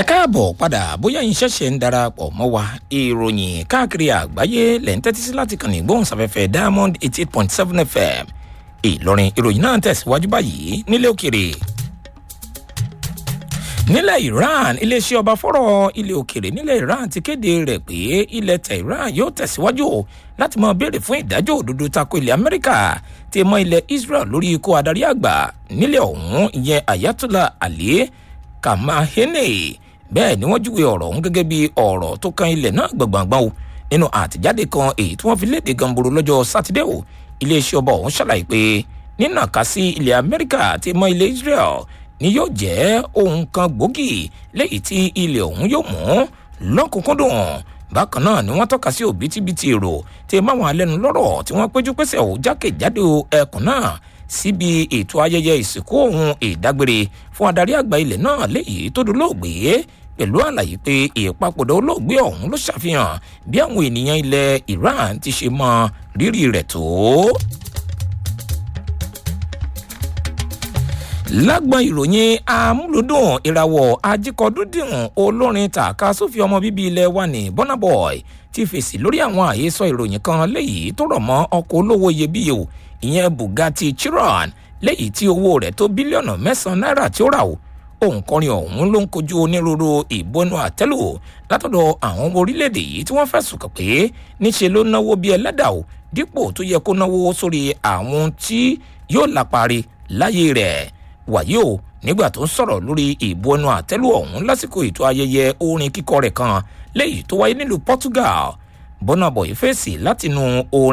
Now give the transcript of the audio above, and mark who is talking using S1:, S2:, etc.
S1: káàbọ̀ padà bóyá yín ṣẹ̀ṣẹ̀ ń darapọ̀ mọ́ wa ìròyìn káàkiri àgbáyé lẹ̀ ń tẹ́tí sí láti kàn ní gbóhùnsáfẹ́fẹ́ diamond eighty eight point seven fm ìlọrin ìròyìn náà tẹ̀síwájú báyìí nílé òkèrè nílẹ̀ iran iléeṣẹ́ ọba fọ́rọ̀ ilẹ̀ òkèrè nílẹ̀ iran ti kéde rẹ̀ pé ilẹ̀ tehran yóò tẹ̀síwájú láti máa béèrè fún ìdájọ́ òdodo tako ilẹ̀ amẹ́ríkà tí mọ́ ilẹ̀ israel lórí ikú adarí àgbà nílẹ̀ ọ̀hún ìyẹn ayatollah ali kamahene bẹ́ẹ̀ ni wọ́n júwe ọ̀rọ̀ ọ̀hún gẹ́gẹ́ bí ọ̀rọ̀ tó kan ilẹ̀ náà gbọ̀ngbọ̀ngbọ̀n o nínú àtẹ̀jáde kan èyí tí wọ́n fi léde gamboro lọ́jọ́ sátidé o iléeṣẹ́ ọba ọ̀hún ṣàlàyé pé nínà ká sí ilẹ̀ amẹ́ríkà tí mọ́ ilẹ̀ israel ni yóò jẹ́ ohun kan gbòógì lẹ́yìn tí ilẹ̀ ọ̀hún yóò mú lọ́kùnkúndùn bákan náà ni wọ́n tọ́ka sí òbítíbitì èrò tí máwọn alẹ́nu lọ́rọ̀ tí wọ́n péjú pésẹ̀ ò jákèjádò ẹkùn náà síbi ètò ayẹyẹ ìsìnkú ohun ìdágbére fún adarí àgbà ilẹ̀ náà léyìí tó dolóògbé pẹ̀lú àlàyé pé ìpapòdà olóògbé ọ̀hún ló ṣàfihàn bí àwọn ènìyàn ilẹ̀ iran ti ṣe mọ rírì rẹ̀ tó. lágbọn ìròyìn amúlùdùn ìràwọ̀ ajíkọdúndìn olórin tàka sófì ọmọ bíbí ilẹ̀ wa ní bọ́nàbọ̀ì ti fèsì lórí àwọn àhesọ ìròyìn kan léyìí tó rọ̀ mọ́ ọkọ̀ olówó iyebíye o ìyẹn bugatti chiron léyìí tí owó rẹ̀ tó bílíọ̀nù mẹ́sàn-án náírà tí ó rà o òǹkọrin ọ̀hún ló ń kojú onírúurú ìbọnú àtẹ́lù látọ̀dọ̀ àwọn ọmọ orílẹ̀-èdè yìí tí wọ́n fẹ̀sùn kàn pé níṣe ló náwó bíi ẹlẹ́dà o dípò tó yẹ kó náwó sórí àwọn tí yóò lápari láyé rẹ̀ wàyí o nígbà tó ń sọ̀rọ̀ lórí ìbò ẹnu àtẹ́lù ọ̀hún lásìkò ètò ayẹyẹ orin kíkọ rẹ̀ kan léyìí tó wáyé nílùú portugal bọ́nàbọ̀ ìfèsì látinú orin.